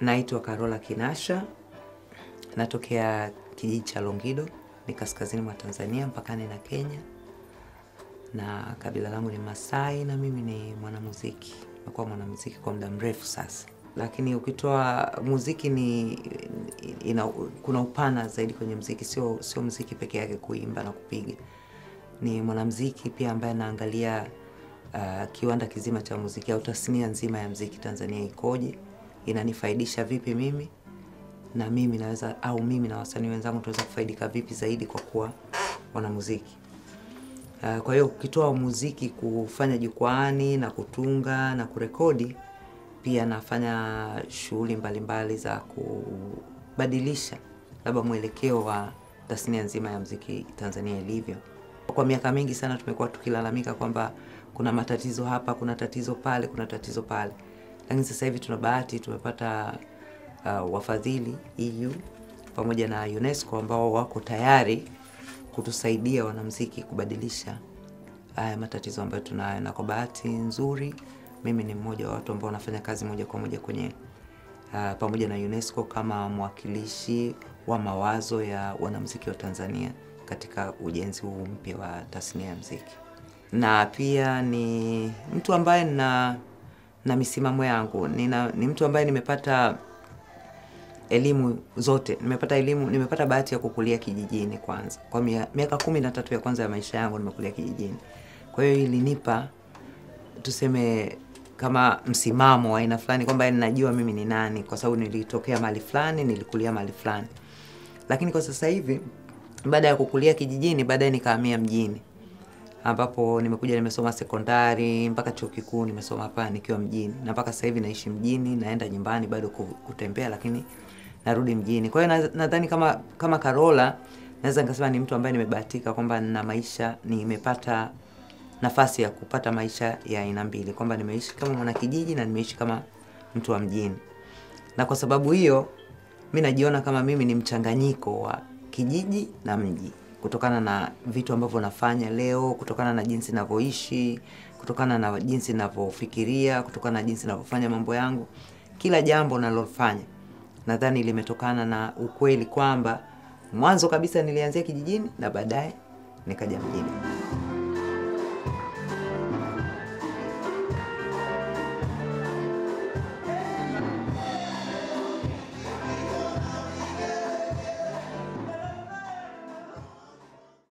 Naitwa Carola Kinasha, natokea kijiji cha Longido, ni kaskazini mwa Tanzania, mpakani na Kenya, na kabila langu ni Masai na mimi ni mwanamuziki. Nimekuwa mwanamuziki kwa muda mrefu sasa, lakini ukitoa muziki ni ina, kuna upana zaidi kwenye muziki, sio sio muziki peke yake, kuimba na kupiga. Ni mwanamuziki pia ambaye anaangalia uh, kiwanda kizima cha muziki au tasnia nzima ya muziki Tanzania ikoje, inanifaidisha vipi mimi na mimi naweza au mimi na wasanii wenzangu tunaweza kufaidika vipi zaidi kwa kuwa wanamuziki. Uh, kwa hiyo ukitoa muziki kufanya jukwaani na kutunga na kurekodi, pia nafanya shughuli mbalimbali za kubadilisha labda mwelekeo wa tasnia nzima ya muziki Tanzania ilivyo. Kwa miaka mingi sana tumekuwa tukilalamika kwamba kuna matatizo hapa, kuna tatizo pale, kuna tatizo pale, lakini sasa hivi tuna bahati tumepata uh, wafadhili EU pamoja na UNESCO ambao wako tayari kutusaidia wanamuziki kubadilisha haya matatizo ambayo tunayo, na kwa bahati nzuri mimi ni mmoja wa watu ambao wanafanya kazi moja kwa moja kwenye uh, pamoja na UNESCO kama mwakilishi wa mawazo ya wanamuziki wa Tanzania katika ujenzi huu mpya wa tasnia ya muziki, na pia ni mtu ambaye na na misimamo yangu. Nina, ni mtu ambaye nimepata elimu zote, nimepata elimu, nimepata bahati ya kukulia kijijini kwanza. Kwa miaka kumi na tatu ya kwanza ya maisha yangu nimekulia kijijini, kwa hiyo ilinipa tuseme kama msimamo wa aina fulani kwamba ninajua mimi ni nani, kwa sababu nilitokea mahali fulani, nilikulia mahali fulani. Lakini kwa sasa hivi baada ya kukulia kijijini, baadaye nikahamia mjini ambapo nimekuja nimesoma sekondari mpaka chuo kikuu nimesoma hapa nikiwa mjini, na mpaka sasa hivi naishi mjini, naenda nyumbani bado kutembea, lakini narudi mjini. Kwa hiyo nadhani kama kama Carola naweza nikasema ni mtu ambaye nimebahatika kwamba nina maisha, nimepata nafasi ya kupata maisha ya aina mbili, kwamba nimeishi kama mwanakijiji na nimeishi kama mtu wa mjini, na kwa sababu hiyo mi najiona kama mimi ni mchanganyiko wa kijiji na mji kutokana na vitu ambavyo nafanya leo, kutokana na jinsi ninavyoishi, kutokana na jinsi ninavyofikiria, kutokana na jinsi ninavyofanya mambo yangu. Kila jambo nalofanya nadhani limetokana na ukweli kwamba mwanzo kabisa nilianzia kijijini na baadaye nikaja mjini.